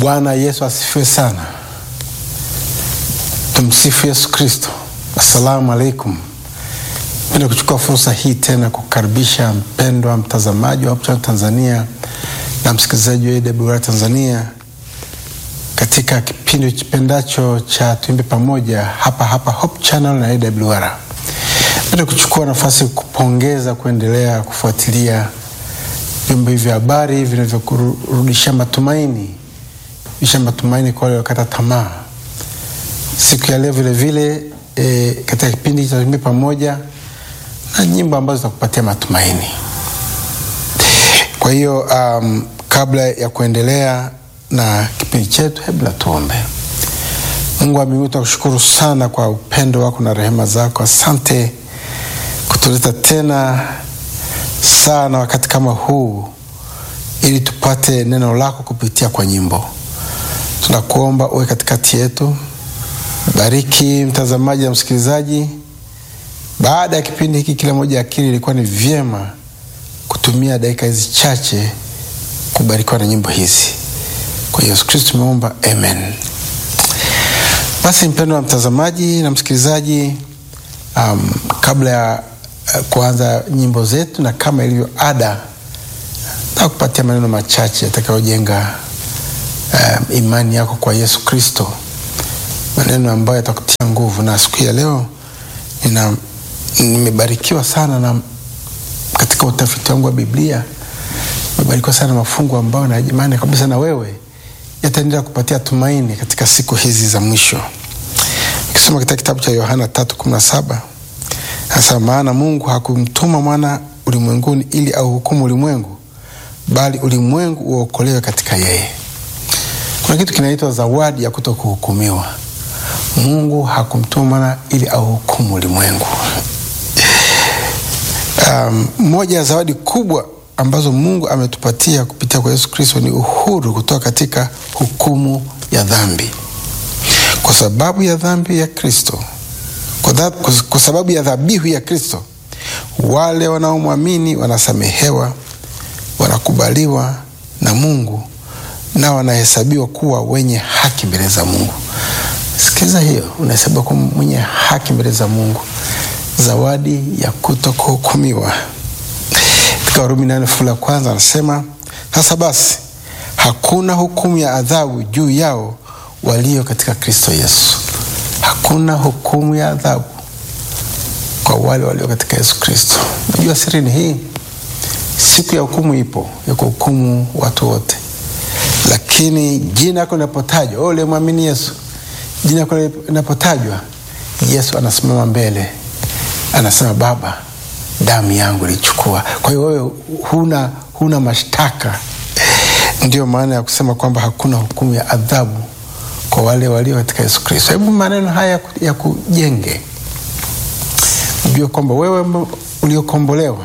Bwana Yesu asifiwe sana. Tumsifu Yesu Kristo. Assalamu alaikum. Penda kuchukua fursa hii tena kukaribisha mpendwa mtazamaji wa Hope Channel Tanzania na msikilizaji wa AWR Tanzania katika kipindi kipendacho cha Tuimbe Pamoja hapa hapa Hope Channel na AWR. Penda kuchukua nafasi kupongeza kuendelea kufuatilia vyombo hivi vya habari vinavyokurudisha matumaini isha matumaini kwa wale wakata tamaa. Siku ya leo vile vile e, katika kipindi cha Tuimbe Pamoja na nyimbo ambazo zitakupatia matumaini. Kwa hiyo um, kabla ya kuendelea na kipindi chetu, hebu na tuombe. Mungu wa mbinguni, tunakushukuru sana kwa upendo wako na rehema zako. Asante kutuleta tena sana wakati kama huu ili tupate neno lako kupitia kwa nyimbo. Tunakuomba uwe katikati yetu, bariki mtazamaji na msikilizaji. Baada ya kipindi hiki, kila moja akili ilikuwa ni vyema kutumia dakika hizi chache kubarikiwa na nyimbo hizi. Kwa Yesu Kristo tumeomba, amen. Basi mpendo wa mtazamaji na msikilizaji, um, kabla ya uh, kuanza nyimbo zetu na kama ilivyo ada, na kupatia maneno machache yatakayojenga um, imani yako kwa Yesu Kristo, maneno ambayo yatakutia nguvu. Na siku ya leo nina nimebarikiwa sana na katika utafiti wangu wa Biblia nimebarikiwa sana mafungu ambayo na imani kabisa na wewe yataendelea kupatia tumaini katika siku hizi za mwisho. Ukisoma katika kitabu cha Yohana tatu kumi na saba anasema, maana Mungu hakumtuma mwana ulimwenguni ili auhukumu ulimwengu, bali ulimwengu uokolewe katika yeye. Kuna kitu kinaitwa zawadi ya kuto kuhukumiwa. Mungu hakumtuma mwana ili auhukumu ulimwengu. Um, moja ya zawadi kubwa ambazo Mungu ametupatia kupitia kwa Yesu Kristo ni uhuru kutoka katika hukumu ya dhambi. Kwa sababu ya dhambi ya Kristo, kwa, kwa sababu ya dhabihu ya Kristo, wale wanaomwamini wanasamehewa, wanakubaliwa na Mungu na wanahesabiwa kuwa wenye haki mbele za Mungu. Sikiliza hiyo, unahesabiwa kuwa mwenye haki mbele za Mungu, zawadi ya kuto kuhukumiwa. Katika Warumi nane fungu la kwanza anasema, sasa basi hakuna hukumu ya adhabu juu yao walio katika Kristo Yesu. Hakuna hukumu ya adhabu kwa wale walio katika Yesu Kristo. Najua siri ni hii, siku ya hukumu ipo ya kuhukumu watu wote, lakini jina lako linapotajwa, ule mwamini Yesu, jina lako linapotajwa, Yesu anasimama mbele, anasema Baba, damu yangu ilichukua. Kwa hiyo wewe huna, huna mashtaka. Ndiyo maana ya kusema kwamba hakuna hukumu ya adhabu kwa wale walio katika Yesu Kristo. Hebu maneno haya ya kujenge, ujue kwamba wewe uliokombolewa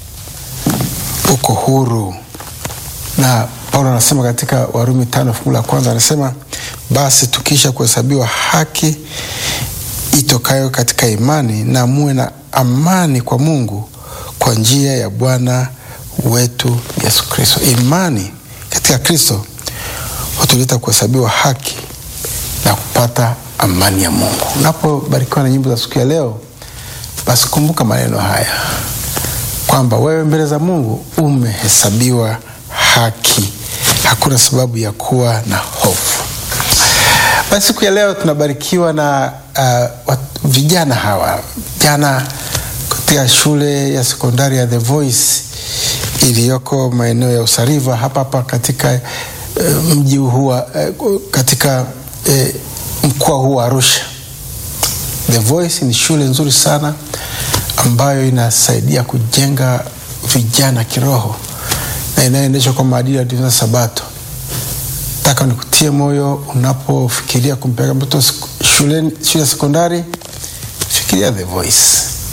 uko huru, na Paulo anasema katika Warumi tano fungu la kwanza anasema, basi tukisha kuhesabiwa haki itokayo katika imani na muwe na amani kwa Mungu kwa njia ya Bwana wetu Yesu Kristo. Imani katika Kristo hutuleta kuhesabiwa haki na kupata amani ya Mungu. Unapobarikiwa na nyimbo za siku ya leo, basi kumbuka maneno haya kwamba wewe mbele za Mungu umehesabiwa haki, hakuna sababu ya kuwa na hofu. Basi siku ya leo tunabarikiwa na uh, vijana hawa vijana katika shule ya sekondari ya The Voice iliyoko maeneo ya Usariva hapa hapa katika uh, mji huu uh, katika uh, mkoa huu wa Arusha. The Voice ni shule nzuri sana ambayo inasaidia kujenga vijana kiroho na inayoendeshwa kwa maadili ya Adventista Sabato. Nataka nikutie moyo unapofikiria kumpeleka mtoto shule ya sekondari, fikiria The Voice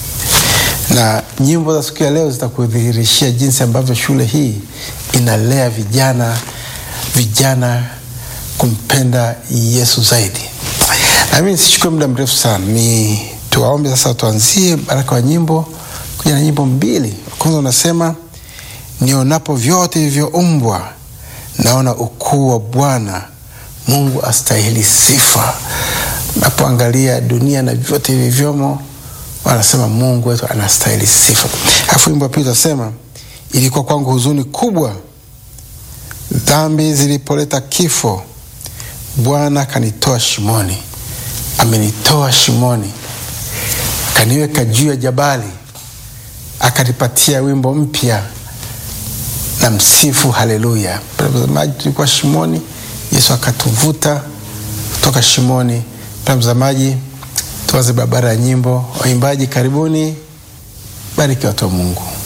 na nyimbo za siku ya leo zitakudhihirishia jinsi ambavyo shule hii inalea vijana vijana kumpenda Yesu zaidi. Na mimi nisichukue muda mrefu sana, ni tuwaombe sasa, tuanzie baraka wa nyimbo kuja na nyimbo mbili. Kwanza unasema nionapo vyote vilivyoumbwa naona ukuu wa Bwana Mungu astahili sifa. Napoangalia dunia na vyote vilivyomo, wanasema Mungu wetu anastahili sifa. Alafu wimbo wa pili utasema, ilikuwa kwangu huzuni kubwa dhambi zilipoleta kifo, Bwana kanitoa shimoni, amenitoa shimoni, akaniweka juu ya jabali, akanipatia wimbo mpya na msifu haleluya. Mtazamaji, tulikuwa shimoni, Yesu akatuvuta kutoka shimoni. Mtazamaji, tuanze barabara ya nyimbo. Waimbaji karibuni, bariki watu wa Mungu.